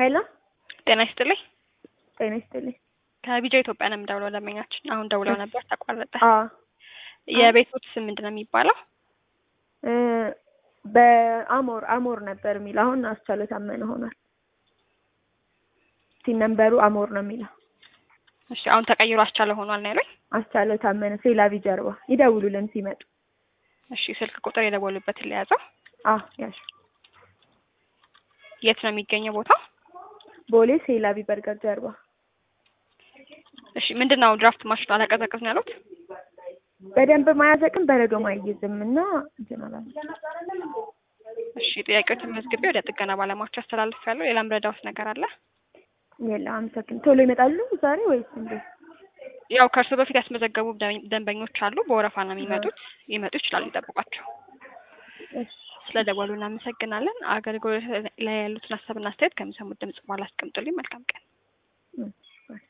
ሄሎ ጤና ይስጥልኝ። ጤና ይስጥልኝ። ከቢጃ ኢትዮጵያ ነው የምደውለው። ደንበኛችን አሁን ደውለው ነበር ተቋረጠ። አዎ የቤቶት ስም ምንድን ነው የሚባለው? እ በአሞር አሞር ነበር የሚለው አሁን አስቻለው ታመነ ሆኗል። ሲን ነምበሩ አሞር ነው የሚለው እሺ አሁን ተቀይሮ አስቻለ ሆኗል ነው ያሉኝ። አስቻለው ታመነ ሴላቪ ጀርባ ይደውሉልን ሲመጡ። እሺ ስልክ ቁጥር የደወሉበትን ለያዘው። አዎ ያሽ የት ነው የሚገኘው ቦታው? ቦሌ ሴላቪ በርገር ጀርባ እሺ ምንድን ነው ድራፍት ማሽኑ አላቀዘቅዝ ነው ያሉት? በደንብ ማያዘቅም በረዶ ማይይዝም እና እንትን አላለም። እሺ ጥያቄዎችን መዝግቤ ወደ ጥገና ባለሙያዎች አስተላልፍ ያለው ሌላም ረዳውት ነገር አለ? የለም አመሰግን። ቶሎ ይመጣሉ ዛሬ ወይስ እንዴት? ያው ከእርሱ በፊት ያስመዘገቡ ደን- ደንበኞች አሉ። በወረፋ ነው የሚመጡት። ሊመጡ ይችላሉ፣ ይጠብቋቸው። እሺ ስለ ደወሉ እናመሰግናለን። አገልግሎት ላይ ያሉትን ሀሳብና አስተያየት ከሚሰሙት ድምጽ በኋላ አስቀምጡልኝ። መልካም ቀን። እሺ